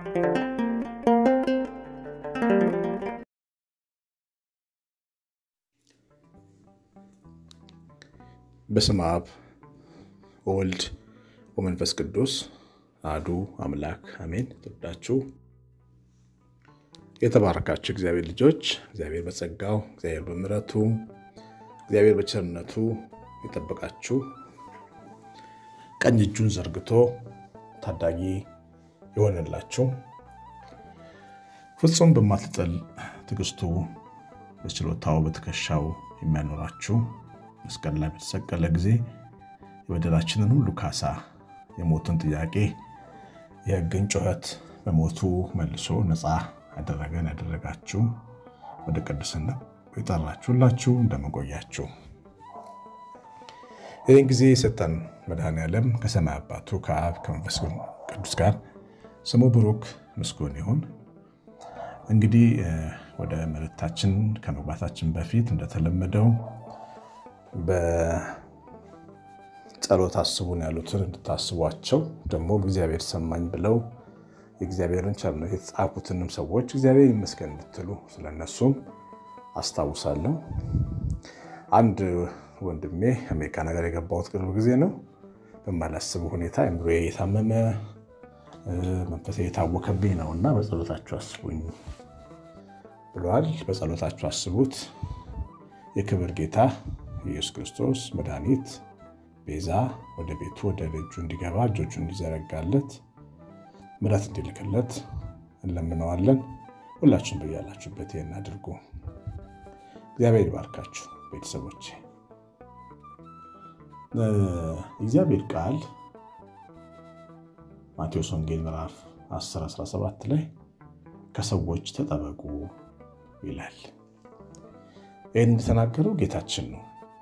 በስመ አብ ወወልድ ወመንፈስ ቅዱስ አሐዱ አምላክ አሜን። ተወዳችሁ የተባረካችሁ እግዚአብሔር ልጆች እግዚአብሔር በጸጋው እግዚአብሔር በምሕረቱ እግዚአብሔር በቸርነቱ የጠበቃችሁ ቀኝ እጁን ዘርግቶ ታዳጊ የሆነላችሁ ፍጹም በማትጠል ትዕግስቱ በችሎታው በትከሻው የሚያኖራችሁ መስቀል ላይ በተሰቀለ ጊዜ የበደላችንን ሁሉ ካሳ የሞትን ጥያቄ የሕግን ጩኸት በሞቱ መልሶ ነፃ ያደረገን ያደረጋችሁ ወደ ቅድስና የጠራችሁላችሁ እንደመቆያችሁ ይህን ጊዜ የሰጠን መድኃኔዓለም ከሰማይ አባቱ ከአብ ከመንፈስ ቅዱስ ጋር ስሙ ብሩክ ምስጉን ይሁን። እንግዲህ ወደ መልእክታችን ከመግባታችን በፊት እንደተለመደው በጸሎት አስቡን ያሉትን እንድታስቧቸው ደግሞ እግዚአብሔር ሰማኝ ብለው የእግዚአብሔርን ቸርነት የተጻፉትንም ሰዎች እግዚአብሔር ይመስገን እንድትሉ ስለነሱም አስታውሳለሁ። አንድ ወንድሜ አሜሪካ ነገር የገባሁት ቅርብ ጊዜ ነው። በማላስብ ሁኔታ አእምሮዬ የታመመ መንፈሴ የታወከብኝ ነው እና በጸሎታችሁ አስቡኝ ብለዋል። በጸሎታችሁ አስቡት። የክብር ጌታ ኢየሱስ ክርስቶስ መድኃኒት ቤዛ ወደ ቤቱ ወደ ልጁ እንዲገባ እጆቹ እንዲዘረጋለት ምሕረት እንዲልክለት እንለምነዋለን። ሁላችሁም በያላችሁበት ይህን አድርጉ። እግዚአብሔር ይባርካችሁ ቤተሰቦቼ። እግዚአብሔር ቃል ማቴዎስ ወንጌል ምዕራፍ 10 17 ላይ ከሰዎች ተጠበቁ ይላል። ይህን እንደተናገረው ጌታችን ነው።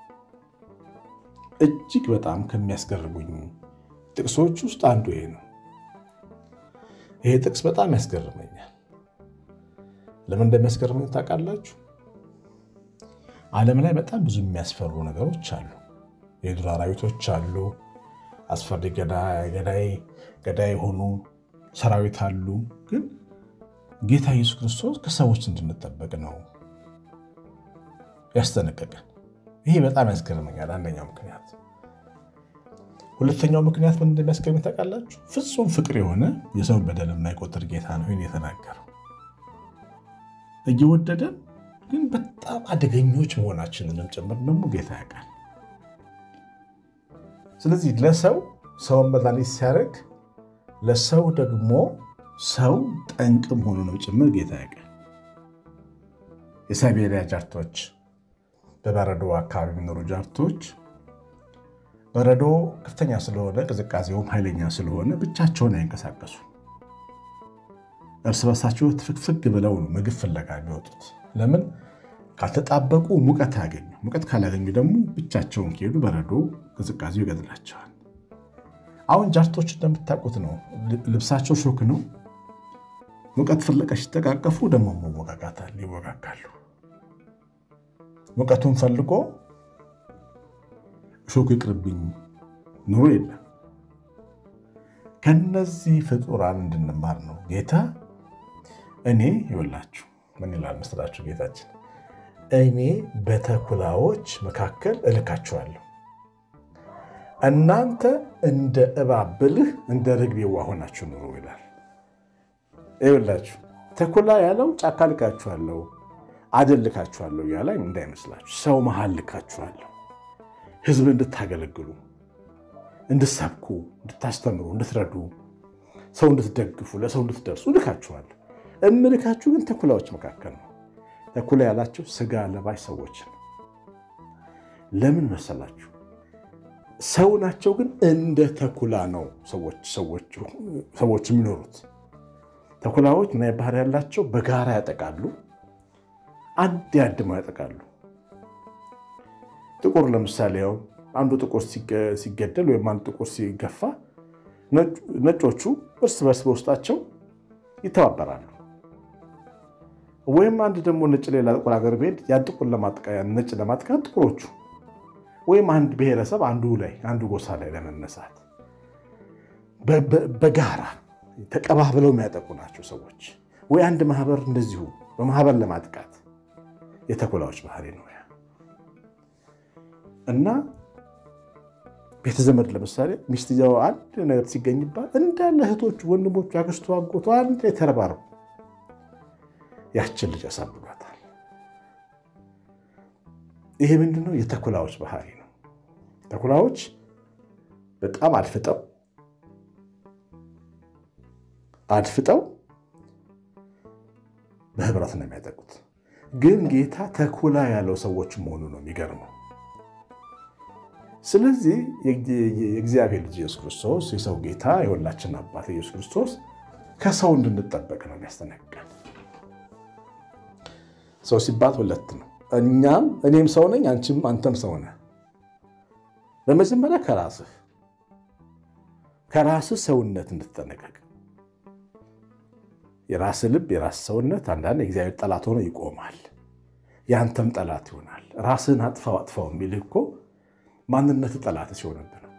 እጅግ በጣም ከሚያስገርሙኝ ጥቅሶች ውስጥ አንዱ ይሄ ነው። ይሄ ጥቅስ በጣም ያስገርመኛል። ለምን እንደሚያስገርመኝ ታውቃላችሁ? ዓለም ላይ በጣም ብዙ የሚያስፈሩ ነገሮች አሉ። የዱር አራዊቶች አሉ። አስፈሪ ገዳይ ገዳይ የሆኑ ሰራዊት አሉ። ግን ጌታ ኢየሱስ ክርስቶስ ከሰዎች እንድንጠበቅ ነው ያስጠነቀቀን። ይሄ በጣም ያስገርመኛል። አንደኛው ምክንያት። ሁለተኛው ምክንያት ምን እንደሚያስገርመኝ ታውቃላችሁ? ፍጹም ፍቅር የሆነ የሰውን በደል የማይቆጥር ጌታ ነው ይህን የተናገረው። እየወደደን ግን በጣም አደገኞች መሆናችንንም ጭምር ደግሞ ጌታ ያውቃል። ስለዚህ ለሰው ሰውን መድኃኒት ሲያደርግ ለሰው ደግሞ ሰው ጠንቅ መሆኑንም ጭምር ጌታ ያውቃል። የሳይቤሪያ ጃርቶች በበረዶ አካባቢ የሚኖሩ ጃርቶች በረዶ ከፍተኛ ስለሆነ ቅዝቃዜውም ኃይለኛ ስለሆነ ብቻቸውን አይንቀሳቀሱ። እርስ በርሳቸው ትፍግፍግ ብለው ነው ምግብ ፍለጋ የሚወጡት። ለምን? ካልተጣበቁ ሙቀት አያገኙ። ሙቀት ካላገኙ ደግሞ ብቻቸውን ከሄዱ በረዶ ቅዝቃዜው ይገድላቸዋል። አሁን ጃርቶች እንደምታውቁት ነው። ልብሳቸው ሾክ ነው። ሙቀት ፍለጋ ሲጠቃቀፉ ደግሞ መወጋጋታል፣ ይወጋጋሉ። ሙቀቱን ፈልጎ ሾክ ይቅርብኝ ኑሮ የለም። ከነዚህ ፍጡራን እንድንማር ነው ጌታ። እኔ ይወላችሁ ምን ይላል መስላችሁ? ጌታችን እኔ በተኩላዎች መካከል እልካችኋለሁ፣ እናንተ እንደ እባብ ብልህ እንደ ርግብ የዋህ ሆናችሁ ኑሩ ይላል። ይወላችሁ ተኩላ ያለው ጫካ ልካችኋለሁ አደን ልካችኋለሁ እያለ እንዳይመስላችሁ። ሰው መሃል ልካችኋለሁ፣ ህዝብ እንድታገለግሉ፣ እንድትሰብኩ፣ እንድታስተምሩ፣ እንድትረዱ፣ ሰው እንድትደግፉ፣ ለሰው እንድትደርሱ ልካችኋለሁ። እምልካችሁ ግን ተኩላዎች መካከል ነው። ተኩላ ያላቸው ስጋ ለባሽ ሰዎች ነው። ለምን መሰላችሁ? ሰው ናቸው፣ ግን እንደ ተኩላ ነው ሰዎች የሚኖሩት። ተኩላዎች ምን አይነት ባህሪ ያላቸው? በጋራ ያጠቃሉ፣ አንድ ያድመው ያጠቃሉ። ጥቁር ለምሳሌ ያው አንዱ ጥቁር ሲገደል ወይም አንዱ ጥቁር ሲገፋ ነጮቹ እርስ በርስ በውስጣቸው ይተባበራሉ። ወይም አንድ ደግሞ ነጭ ሌላ ጥቁር ሀገር ብሄድ ያን ጥቁር ነጭ ለማጥቃት ጥቁሮቹ ወይም አንድ ብሔረሰብ አንዱ ላይ አንዱ ጎሳ ላይ ለመነሳት በጋራ ተቀባብለው የሚያጠቁ ናቸው ሰዎች። ወይ አንድ ማህበር እንደዚሁ በማህበር ለማጥቃት የተኩላዎች ባህሪ ነው ያ እና ቤተዘመድ ለምሳሌ ሚስትየው አንድ ነገር ሲገኝባት እንዳለ እህቶቹ፣ ወንድሞቹ፣ አክስቱ፣ አጎቱ አንድ ላይ ተረባረቡ ያችን ልጅ ያሳብዷታል። ይሄ ምንድነው? የተኩላዎች ባህሪ ነው። ተኩላዎች በጣም አድፍጠው አድፍጠው በህብረት ነው የሚያጠቁት። ግን ጌታ ተኩላ ያለው ሰዎች መሆኑ ነው የሚገርመው። ስለዚህ የእግዚአብሔር ልጅ ኢየሱስ ክርስቶስ የሰው ጌታ የሁላችን አባት ኢየሱስ ክርስቶስ ከሰው እንድንጠበቅ ነው የሚያስጠነቅቀን። ሰው ሲባል ሁለት ነው። እኛም እኔም ሰው ነኝ፣ አንቺም አንተም ሰው ነህ። በመጀመሪያ ከራስህ ከራስህ ሰውነት እንድትጠነቀቅ የራስህ ልብ የራስህ ሰውነት አንዳንድ የእግዚአብሔር ጠላት ሆኖ ይቆማል። የአንተም ጠላት ይሆናል። ራስህን አጥፋው አጥፋው የሚልህ እኮ ማንነት ጠላት ሲሆንብህ ነው።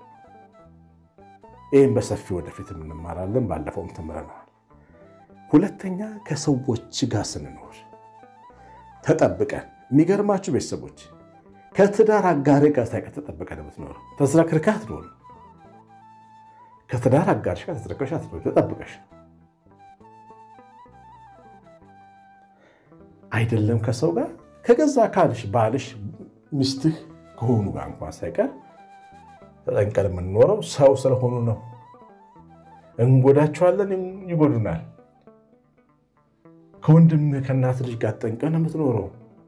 ይህም በሰፊ ወደፊት እንማራለን። ባለፈውም ተምረነዋል። ሁለተኛ ከሰዎች ጋር ስንኖር ተጠብቀን የሚገርማችሁ ቤተሰቦች ከትዳር አጋሪ ጋር ሳይቀር ተጠብቀን የምትኖረው ተዝረክርከህ አትኖርም። ከትዳር አጋርሽ ጋር ተዝረክርከሽ አትኖርም። ተጠብቀሽ አይደለም ከሰው ጋር ከገዛ አካልሽ ባልሽ፣ ሚስትህ ከሆኑ ጋር እንኳን ሳይቀር ተጠንቀን የምንኖረው ሰው ስለሆኑ ነው። እንጎዳቸዋለን፣ ይጎዱናል። ከወንድምህ ከእናት ልጅ ጋር ጠንቀን የምትኖረው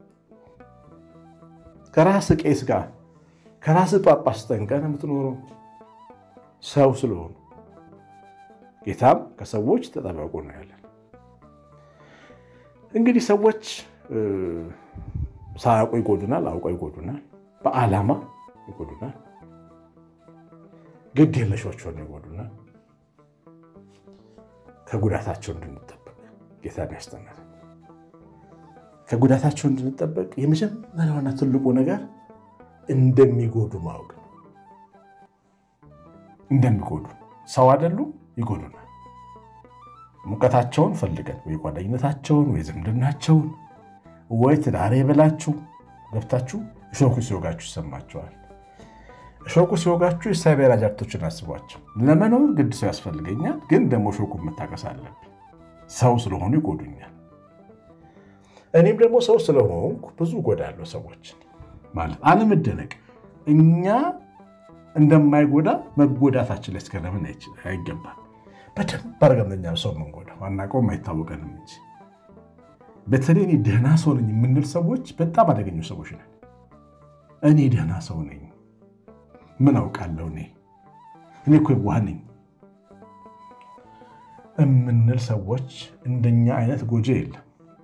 ከራስ ቄስ ጋር ከራስ ጳጳስ ጠንቀን የምትኖረው ሰው ስለሆኑ ጌታም ከሰዎች ተጠበቁ ነው ያለን። እንግዲህ ሰዎች ሳያውቁ ይጎዱናል፣ አውቀው ይጎዱናል፣ በዓላማ ይጎዱናል፣ ግድ የለሾች ሆነው ይጎዱናል። ከጉዳታቸው እንድንጠበቅ ጌታ ያስተምራል። ከጉዳታቸው እንድንጠበቅ የመጀመሪያውና ትልቁ ነገር እንደሚጎዱ ማወቅ ነው። እንደሚጎዱ ሰው አይደሉም፣ ይጎዱናል። ሙቀታቸውን ፈልገን ወይ ጓደኝነታቸውን ወይ ዝምድናቸውን ወይ ትዳሬ ብላችሁ ገብታችሁ እሾኩ ሲወጋችሁ ይሰማቸዋል። እሾኩ ሲወጋችሁ የሳይበር አጃክቶችን አስቧቸው። ለመኖር ግድ ሰው ያስፈልገኛል፣ ግን ደግሞ እሾኩ መታቀስ አለብኝ። ሰው ስለሆኑ ይጎዱኛል። እኔም ደግሞ ሰው ስለሆንኩ ብዙ እጎዳለሁ ሰዎችን ማለት አለመደነቅ። እኛ እንደማይጎዳ መጎዳታችን ላይ እስከለምን አይገባም። በደንብ አድርገን እኛ ሰው የምንጎዳው አናውቀውም፣ አይታወቀንም እንጂ በተለይ እኔ ደህና ሰው ነኝ የምንል ሰዎች በጣም አደገኞች ሰዎች ነን። እኔ ደህና ሰው ነኝ፣ ምን አውቃለሁ፣ እኔ እኔ እኮ የዋህ ነኝ የምንል ሰዎች እንደኛ አይነት ጎጂ የለም።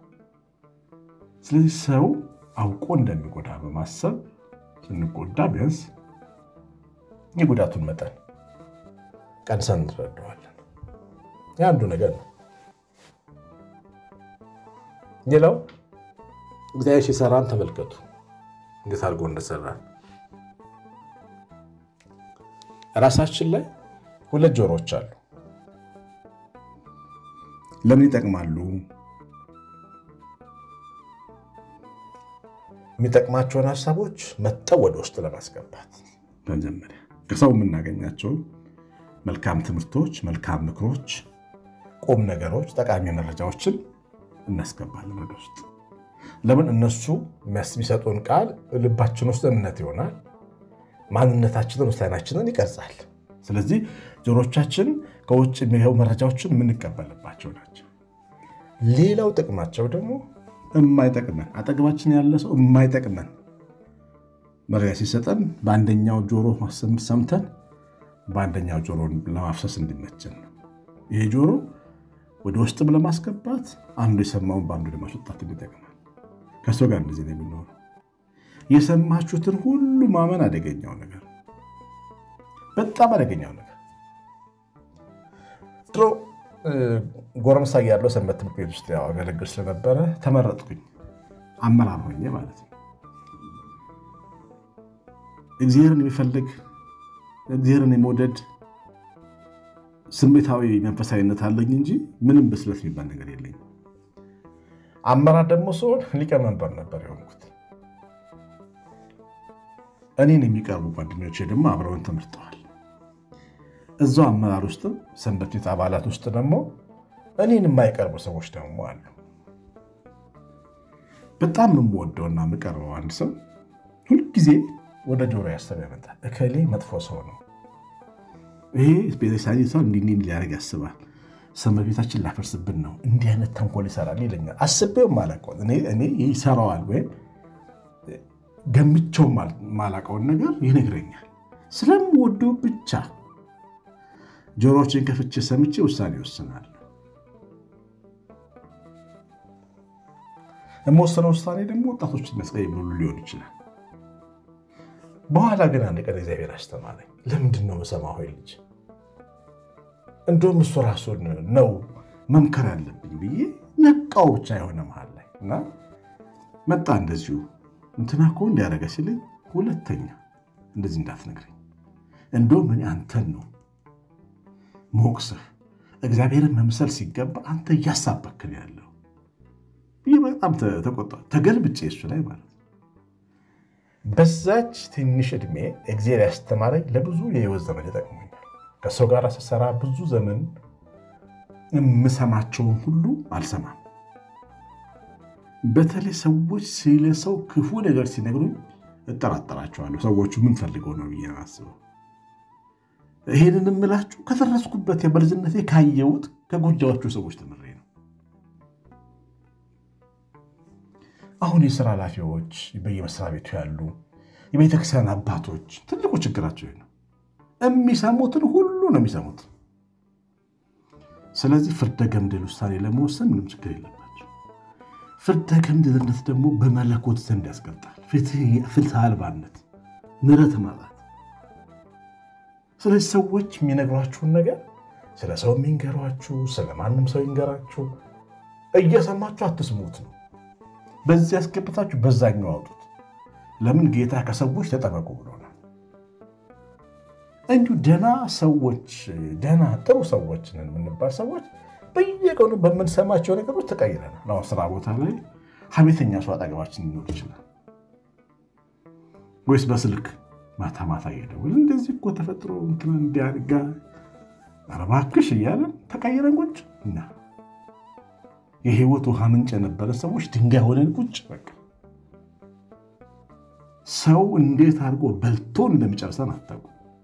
ስለዚህ ሰው አውቆ እንደሚጎዳ በማሰብ ስንጎዳ ቢያንስ የጉዳቱን መጠን ቀንሰን እንረዳዋለን። የአንዱ ነገር ነው። ሌላው እግዚአብሔር ሲሰራን ተመልከቱ፣ እንዴት አድርጎ እንደሰራን። ራሳችን ላይ ሁለት ጆሮዎች አሉ። ለምን ይጠቅማሉ? የሚጠቅማቸውን ሀሳቦች መጠው ወደ ውስጥ ለማስገባት መጀመሪያ ከሰው የምናገኛቸው መልካም ትምህርቶች፣ መልካም ምክሮች፣ ቁም ነገሮች፣ ጠቃሚ መረጃዎችን እናስገባለን ወደ ውስጥ። ለምን እነሱ የሚሰጡን ቃል ልባችን ውስጥ እምነት ይሆናል፣ ማንነታችንን ውሳኔያችንን ይቀርጻል። ስለዚህ ጆሮቻችን ከውጭ የሚገቡ መረጃዎችን የምንቀበልባቸው ናቸው። ሌላው ጥቅማቸው ደግሞ የማይጠቅመን አጠገባችን ያለ ሰው የማይጠቅመን መረጃ ሲሰጠን በአንደኛው ጆሮ ሰምተን በአንደኛው ጆሮ ለማፍሰስ እንዲመችን ነው። ይሄ ጆሮ ወደ ውስጥም ለማስገባት አንዱ የሰማውን በአንዱ ለማስወጣት ይጠቅማል። ከሰው ጋር እንደዚህ ነው የሚኖረው። የሰማችሁትን ሁሉ ማመን አደገኛው ነገር፣ በጣም አደገኛው ነገር። ድሮ ጎረምሳ ያለው ሰንበት ትምህርት ቤት ውስጥ ያው አገለግል ስለነበረ ተመረጥኩኝ፣ አመራር ሆኜ ማለት ነው። እግዚአብሔርን የሚፈልግ እግዚአብሔርን የመውደድ ስሜታዊ መንፈሳዊነት አለኝ እንጂ ምንም ብስለት የሚባል ነገር የለኝም። አመራር ደግሞ ሲሆን ሊቀመንበር ነበር የሆንኩት። እኔን የሚቀርቡ ጓደኞቼ ደግሞ አብረውን ተመርጠዋል። እዛው አመራር ውስጥም ሰንበት ቤት አባላት ውስጥ ደግሞ እኔን የማይቀርቡ ሰዎች ደግሞ አሉ። በጣም የምወደውና የምቀርበው አንድ ሰው ሁልጊዜ ወደ ጆሮ ያሰብ ያመጣል። እከሌ መጥፎ ሰው ነው፣ ይሄ ቤተክርስቲያኒቷን እንዲህ እንዲህ ሊያደርግ ያስባል፣ ሰንበት ቤታችን ላፈርስብን ነው፣ እንዲህ አይነት ተንኮል ይሰራል ይለኛል። አስቤው ማላውቀው እኔ ይሰራዋል ወይም ገምቼው ማላውቀውን ነገር ይነግረኛል። ስለምወደው ብቻ ጆሮዎችን ከፍቼ ሰምቼ ውሳኔ ይወስናል። የምወስነው ውሳኔ ደግሞ ወጣቶችን መስቀየም ሁሉ ሊሆን ይችላል። በኋላ ግን አንድ ቀን እግዚአብሔር አስተማረኝ። ለምንድን ነው የምሰማው? ሆይ ልጅ እንደውም እሱ ራሱን ነው መምከር ያለብኝ ብዬ ነቃው። ብቻ የሆነ መሀል ላይ እና መጣ እንደዚሁ እንትና እኮ እንዲያደረገ ሲለኝ፣ ሁለተኛ እንደዚህ እንዳትነግረኝ፣ እንደውም እኔ አንተን ነው ሞቅስህ እግዚአብሔርን መምሰል ሲገባ አንተ እያሳበክን ያለው ይህ በጣም ተቆጣ። ተገልብጬ እሱ ላይ ማለት ነው። በዛች ትንሽ ዕድሜ እግዚአብሔር ያስተማረኝ ለብዙ የህይወት ዘመን ይጠቅሙኛል። ከሰው ጋር ስሰራ ብዙ ዘመን የምሰማቸውን ሁሉ አልሰማም። በተለይ ሰዎች ስለ ሰው ክፉ ነገር ሲነግሩኝ እጠራጠራቸዋለሁ። ሰዎቹ ምን ፈልገው ነው ብዬ አስበው። ይሄንን የምላችሁ ከደረስኩበት በልጅነቴ ካየሁት ከጎጃዎቹ ሰዎች ተምሬ ነው። አሁን የስራ ኃላፊዎች በየመስሪያ ቤቱ ያሉ የቤተክርስቲያን አባቶች ትልቁ ችግራቸው ነው። የሚሰሙትን ሁሉ ነው የሚሰሙት። ስለዚህ ፍርደ ገምድል ውሳኔ ለመወሰን ምንም ችግር የለባቸው። ፍርደ ገምድልነት ደግሞ በመለኮት ዘንድ ያስቀጣል። ፍትህ አልባነት፣ ምሕረት ማጣት። ስለዚህ ሰዎች የሚነግሯችሁን ነገር ስለ ሰው የሚንገሯችሁ ስለ ማንም ሰው ይንገራችሁ እየሰማችሁ አትስሙት ነው በዚህ ያስገብታችሁ በዛኛው አውጡት። ለምን ጌታ ከሰዎች ተጠበቁ ብሎናል። እንዲሁ ደና ሰዎች ደና ጥሩ ሰዎች ነን የምንባል ሰዎች በየቀኑ በምንሰማቸው ነገሮች ተቀይረናል። አሁን ስራ ቦታ ላይ ሀሜተኛ ሰው አጠገባችን ሊኖር ይችላል። ወይስ በስልክ ማታ ማታ እየደወልን እንደዚህ እኮ ተፈጥሮ እንትና እንዲያድጋ እባክሽ እያለን ተቀይረን ቁጭ እና የህይወት ውሃ ምንጭ የነበረ ሰዎች ድንጋይ ሆነን ቁጭ። በቃ ሰው እንዴት አድርጎ በልቶን እንደሚጨርሰን አታውቁ።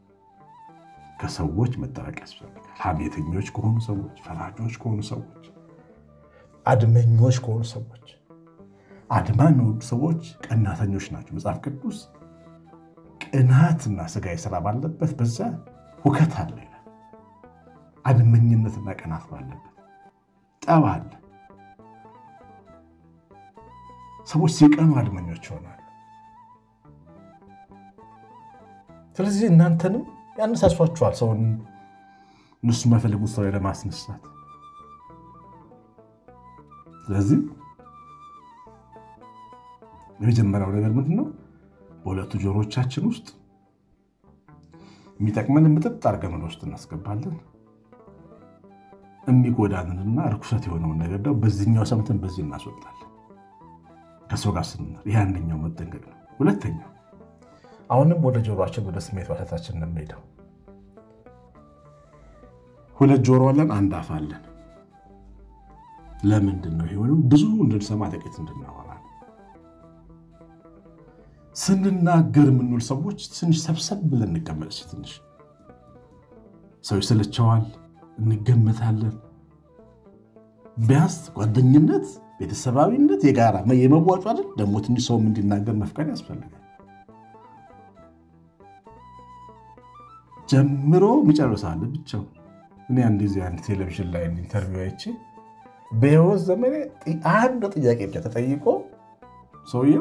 ከሰዎች መጠበቅ ያስፈልጋል። ሀሜተኞች ከሆኑ ሰዎች፣ ፈራጆች ከሆኑ ሰዎች፣ አድመኞች ከሆኑ ሰዎች፣ አድማ የሚወዱ ሰዎች ቀናተኞች ናቸው። መጽሐፍ ቅዱስ ቅናትና ስጋዊ ስራ ባለበት በዛ ሁከት አለ ይላል። አድመኝነትና ቅናት ባለበት ጠብ አለ። ሰዎች ሲቀኑ አድመኞች ይሆናሉ። ስለዚህ እናንተንም ያነሳሷችኋል ሰውን እነሱ የማይፈልጉት ሰው ለማስነሳት። ስለዚህ የመጀመሪያው ነገር ምንድን ነው? በሁለቱ ጆሮቻችን ውስጥ የሚጠቅመን ምጥጥ አድርገን ወደ ውስጥ እናስገባለን። የሚጎዳንንና ርኩሰት የሆነውን ነገር ደግሞ በዚህኛው ሰምተን በዚህ እናስወጣለን። ከሰው ጋር ስንኖር ይህ አንደኛው መጠንቀቅ ነው። ሁለተኛው አሁንም ወደ ጆሮችን ወደ ስሜት ዋሰታችን እንሄደው። ሁለት ጆሮ አለን፣ አንድ አፍ አለን። ለምንድን ነው የሆነው? ብዙ እንድንሰማ ጥቂት እንድናወራ። ስንናገር የምንውል ሰዎች ትንሽ ሰብሰብ ብለን እንቀመጥ። ትንሽ ሰው ይሰለቸዋል፣ እንገመታለን። ቢያንስ ጓደኝነት ቤተሰባዊነት የጋራ የመዋጮ አይደል? ደግሞ ትንሽ ሰውም እንዲናገር መፍቀድ ያስፈልጋል። ጀምሮ የሚጨርሳለ ብቻው። እኔ አንድ ጊዜ አንድ ቴሌቪዥን ላይ ኢንተርቪው አይቼ በሕይወት ዘመኔ አንድ ጥያቄ ብቻ ተጠይቆ ሰውየው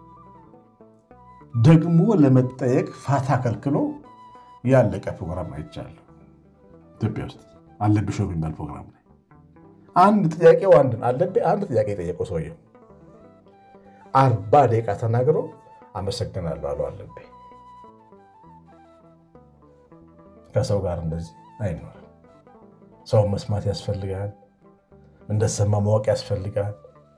ደግሞ ለመጠየቅ ፋታ ከልክሎ ያለቀ ፕሮግራም አይቻለሁ። ኢትዮጵያ ውስጥ አለብሽ የሚባል ፕሮግራም ላይ አንድ ጥያቄው አንድን አለብኝ አንድ ጥያቄ የጠየቀው ሰውየው አርባ ደቂቃ ተናግሮ አመሰግናለሁ አሉ አለብኝ። ከሰው ጋር እንደዚህ አይኖርም። ሰውን መስማት ያስፈልጋል። እንደተሰማ ማወቅ ያስፈልጋል።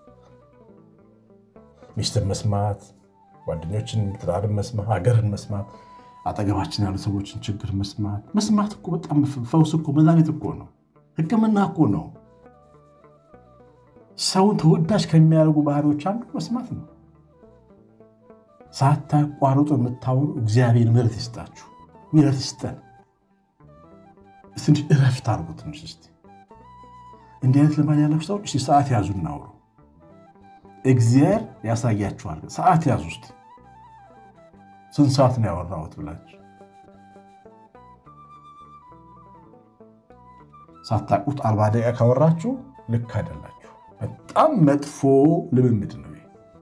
ሚስትን መስማት፣ ጓደኞችን፣ ትዳርን መስማት፣ ሀገርን መስማት፣ አጠገባችን ያሉ ሰዎችን ችግር መስማት። መስማት እኮ በጣም ፈውስ እኮ መድኃኒት እኮ ነው። ሕክምና እኮ ነው። ሰውን ተወዳጅ ከሚያደርጉ ባህሪዎች አንዱ መስማት ነው። ሳታቋርጡ የምታወሩ እግዚአብሔር ምሕረት ይስጣችሁ፣ ምሕረት ይስጠን። ትንሽ እረፍት አድርጉ። ትንሽ እስኪ እንዲህ አይነት ልማድ ያላችሁ ሰዎች እስኪ ሰዓት ያዙ፣ እናውሩ። እግዚአብሔር ያሳያችኋል። ሰዓት ያዙ እስኪ ስንት ሰዓት ነው ያወራሁት ብላችሁ ሳታውቁት አርባ ደቂቃ ካወራችሁ ልክ አይደላችሁ። በጣም መጥፎ ልምምድ ነው።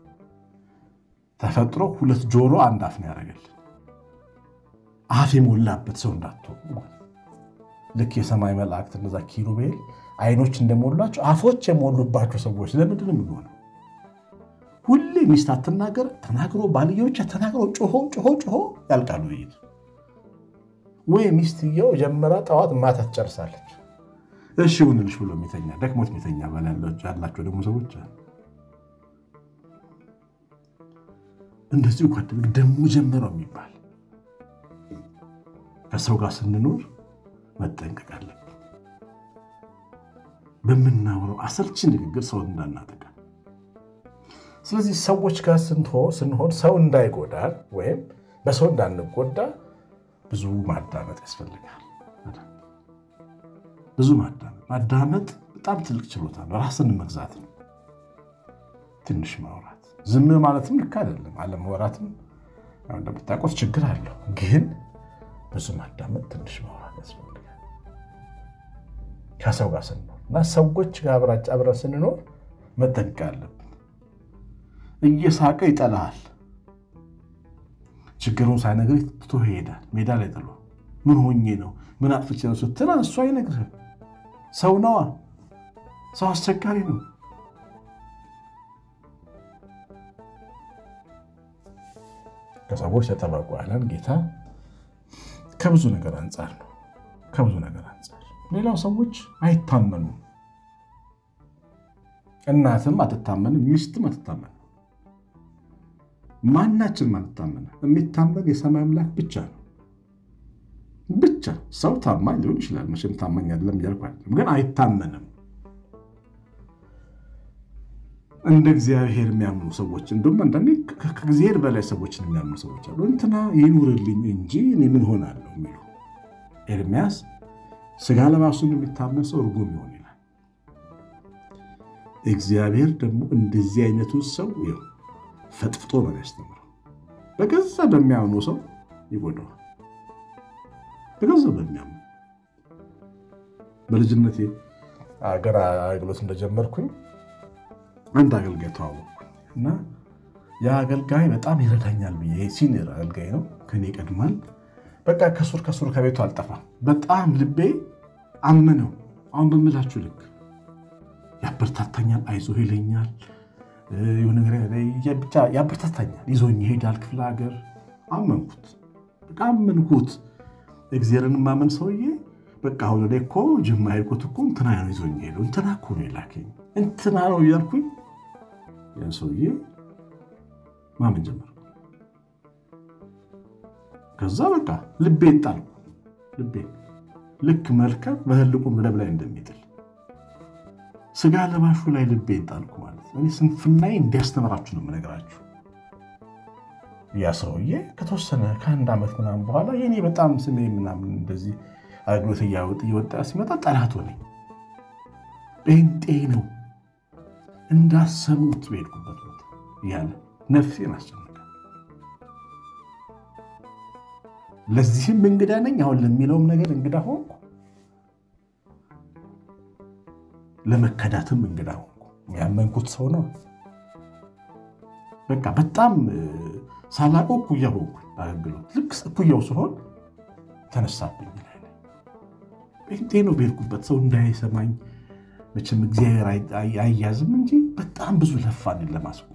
ተፈጥሮ ሁለት ጆሮ አንድ አፍ ነው ያደረገልን። አፍ የሞላበት ሰው እንዳትሆኑ ልክ የሰማይ መላእክት እነዛ ኪሩቤል አይኖች እንደሞላቸው አፎች የሞሉባቸው ሰዎች ለምንድን ነው የምንሆነው? ሁሌ ሚስት አትናገር ተናግሮ ባልየዎች ተናግሮ ጮሆ ጮሆ ጮሆ ያልቃሉ። ይሄድ ወይ ሚስትየው ጀምራ ጠዋት ማታ ትጨርሳለች። እሺ ይሁንልሽ ብሎ የሚተኛ ደክሞት የሚተኛ ያላቸው ደግሞ ሰዎች እንደዚሁ ጓደኞች ደግሞ ጀምረው የሚባል ከሰው ጋር ስንኖር መጠንቀቅ አለብን። በምናውረው አሰልቺ ንግግር ሰው እንዳናጠቃ። ስለዚህ ሰዎች ጋር ስንሆን ሰው እንዳይጎዳል ወይም በሰው እንዳንጎዳ ብዙ ማዳመጥ ያስፈልጋል። ብዙ ማዳመጥ ማዳመጥ በጣም ትልቅ ችሎታ ነው። ራስን መግዛት ነው። ትንሽ ማውራት ዝም ማለትም ልክ አይደለም። አለመወራትም እንደምታውቁት ችግር አለው። ግን ብዙ ማዳመጥ፣ ትንሽ ማውራት ያስፈልጋል ከሰው ጋር ስንኖር እና ሰዎች ጋር አብረን ስንኖር መጠንቀቅ አለብን። እየሳቀ ይጠላሃል። ችግሩን ሳይነግር ትቶ ይሄዳል። ሜዳ ላይ ጥሎ ምን ሆኜ ነው ምን አጥፍቼ ነው ስትል እሱ አይነግርህም። ሰው ነዋ። ሰው አስቸጋሪ ነው። ከሰዎች ተጠበቁ ያለን ጌታ ከብዙ ነገር አንጻር ነው። ከብዙ ነገር አንጻር ሌላው ሰዎች አይታመኑም። እናትም አትታመንም፣ ሚስትም አትታመንም፣ ማናችንም አትታመንም። የሚታመን የሰማይ አምላክ ብቻ ነው። ብቻ ሰው ታማኝ ሊሆን ይችላል። መቼም ታማኝ አይደለም እያልኩ አይደለም፣ ግን አይታመንም። እንደ እግዚአብሔር የሚያምኑ ሰዎች እንዲሁም አንዳንዴ ከእግዚአብሔር በላይ ሰዎችን የሚያምኑ ሰዎች አሉ። እንትና ይኑርልኝ እንጂ እኔ ምን ሆናለሁ የሚሉ ኤርሚያስ ስጋ ለባሱን የሚታመን ሰው እርጉም ይሆን ይላል። እግዚአብሔር ደግሞ እንደዚህ አይነቱን ሰው ፈጥፍጦ ነው ያስተምረው። በገዛ በሚያምኑ ሰው ይጎዳዋል። በገዛ በሚያምኑ በልጅነቴ አገር አገልግሎት እንደጀመርኩኝ አንድ አገልጋይ ተዋወቅኩኝ እና ያ አገልጋይ በጣም ይረዳኛል ብዬ ሲኒየር አገልጋይ ነው፣ ከኔ ይቀድማል። በቃ ከሱር ከሱር ከቤቱ አልጠፋም። በጣም ልቤ አመነው። አሁን በምላችሁ ልክ ያበረታታኛል፣ አይዞህ ይለኛል፣ ብቻ ያበረታታኛል፣ ይዞኝ ይሄዳል ክፍለ ሀገር። አመንኩት፣ በቃ አመንኩት። እግዚአብሔርን ማመን ሰውዬ በቃ አሁን ወደ እኮ ጅማ ሄድኩት እኮ እንትና ነው ይዞኝ ሄደው እንትና እኮ ነው የላከኝ እንትና ነው እያልኩኝ ያን ሰውዬ ማመን ጀመርኩ። ከዛ በቃ ልቤን ጣልኩ። ልቤን ልክ መርከብ በህልቁ መደብ ላይ እንደሚጥል ስጋ ለባሹ ላይ ልቤን ጣልኩ ማለት እኔ ስንፍናዬ እንዲያስተምራችሁ ነው የምነግራችሁ። ያ ሰውዬ ከተወሰነ ከአንድ ዓመት ምናምን በኋላ የኔ በጣም ስሜ ምናምን እንደዚህ አገልግሎት እያወጥ እየወጣ ሲመጣ ጠላት ሆነኝ። ጴንጤ ነው እንዳሰሙት በሄድኩበት ቦታ እያለ ነፍሴን አስጨነቀ። ለዚህም እንግዳ ነኝ፣ አሁን ለሚለውም ነገር እንግዳ ሆንኩ፣ ለመከዳትም እንግዳ ሆንኩ። ያመንኩት ሰው ነው። በቃ በጣም ሳላውቀው እኩያ ሆንኩ። አገልግሎት ልክ እኩያው ሲሆን ተነሳብኝ። ጴንጤ ነው በሄድኩበት ሰው እንዳይሰማኝ መቼም እግዚአብሔር አያዝም እንጂ በጣም ብዙ ለፋን ለማስቆም።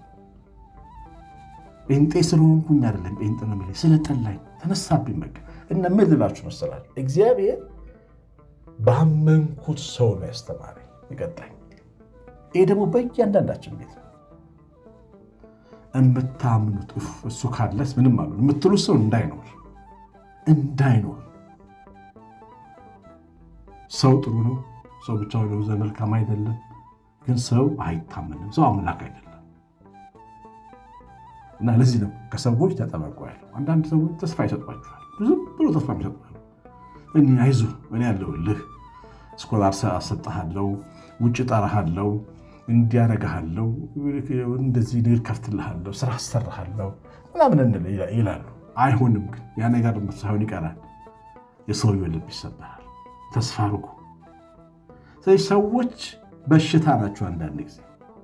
ጴንጤ ስለሆንኩኝ አይደለም ጴንጤ ነው የሚለኝ ስለጠላኝ ተነሳብኝ። በቃ እና ምን ልላችሁ መሰላችሁ እግዚአብሔር ባመንኩት ሰው ነው ያስተማረኝ የቀጣኝ። ይህ ደግሞ በእያንዳንዳችን ቤት ነው። የምታምኑት እሱ ካለስ ምንም አሉ የምትሉት ሰው እንዳይኖር እንዳይኖር ሰው ጥሩ ነው። ሰው ብቻውን የበዛ መልካም አይደለም። ግን ሰው አይታመንም። ሰው አምላክ አይደለም እና ለዚህ ነው ከሰዎች ተጠበቁ ያለው። አንዳንድ ሰዎች ተስፋ ይሰጧቸዋል። ዝም ብሎ ተስፋ ይሰጧል። እኔ አይዞህ እኔ ያለሁልህ፣ ስኮላር አሰጥሃለሁ፣ ውጭ ጠራሃለሁ፣ እንዲያረግሃለሁ፣ እንደዚህ ንግድ ከፍትልሃለሁ፣ ስራ አሰራሃለሁ ምናምን ይላሉ። አይሆንም ግን ያ ነገር ሳይሆን ይቀራል። የሰውየው ልብ ይሰበራል። ተስፋ አድርጉ። ስለዚህ ሰዎች በሽታ ናቸው። አንዳንድ ጊዜ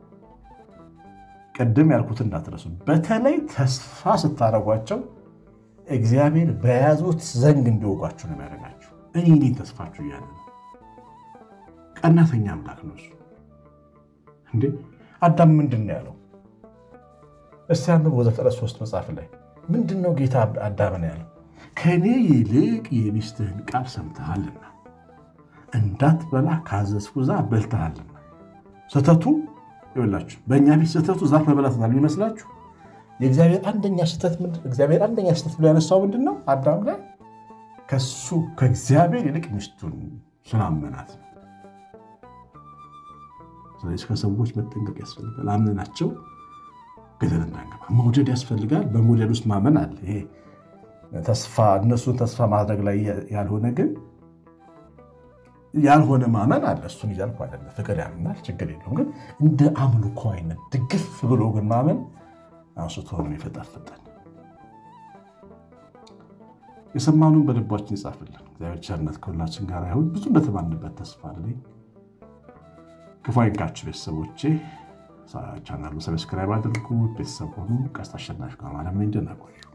ቅድም ያልኩት እንዳትረሱ። በተለይ ተስፋ ስታደርጓቸው እግዚአብሔር በያዙት ዘንግ እንዲወጓችሁ ነው የሚያደርጋችሁ። እኔ እኔ ተስፋችሁ እያለ ነው። ቀናተኛ አምላክ ነው እሱ። እንዴ አዳም ምንድን ነው ያለው? እስቲ አንብቦ ዘፍጥረት ሶስት መጽሐፍ ላይ ምንድን ነው ጌታ አዳምን ያለው? ከእኔ ይልቅ የሚስትህን ቃል ሰምተሃልና እንዳትበላ ካዘዝኩ ዛፍ በልተሃልና። ስህተቱ ይኸውላችሁ፣ በእኛ ቤት ስህተቱ ዛፍ መበላት ነው የሚመስላችሁ። የእግዚአብሔር አንደኛ ስህተት እግዚአብሔር አንደኛ ስህተት ብሎ ያነሳው ምንድን ነው? አዳም ላይ ከሱ ከእግዚአብሔር ይልቅ ሚስቱን ስላመናት ነው። ስለዚህ ከሰዎች መጠንቀቅ ያስፈልጋል። አምነናቸው ገደል እንዳንገባ መውደድ ያስፈልጋል። በመውደድ ውስጥ ማመን አለ። ይሄ ተስፋ እነሱን ተስፋ ማድረግ ላይ ያልሆነ ግን ያልሆነ ማመን አለ። እሱን እያልኩ አይደለም። ፍቅር ያምናል፣ ችግር የለውም። ግን እንደ አምልኮ አይነት ድግፍ ብሎ ግን ማመን አንስቶ ነው የፈጠፈጠን። የሰማኑን በልባችን ይጻፍልን። እግዚአብሔር ቸርነት ከሁላችን ጋር ይሁን። ብዙ እንደተማንበት ተስፋ አለኝ። ክፉ አይንካችሁ ቤተሰቦቼ። ቻናሉ ሰብስክራይብ አድርጉ። ቤተሰብ ሆኑ። ቀሲስ አሸናፊ ከማለም እንደናቆዩ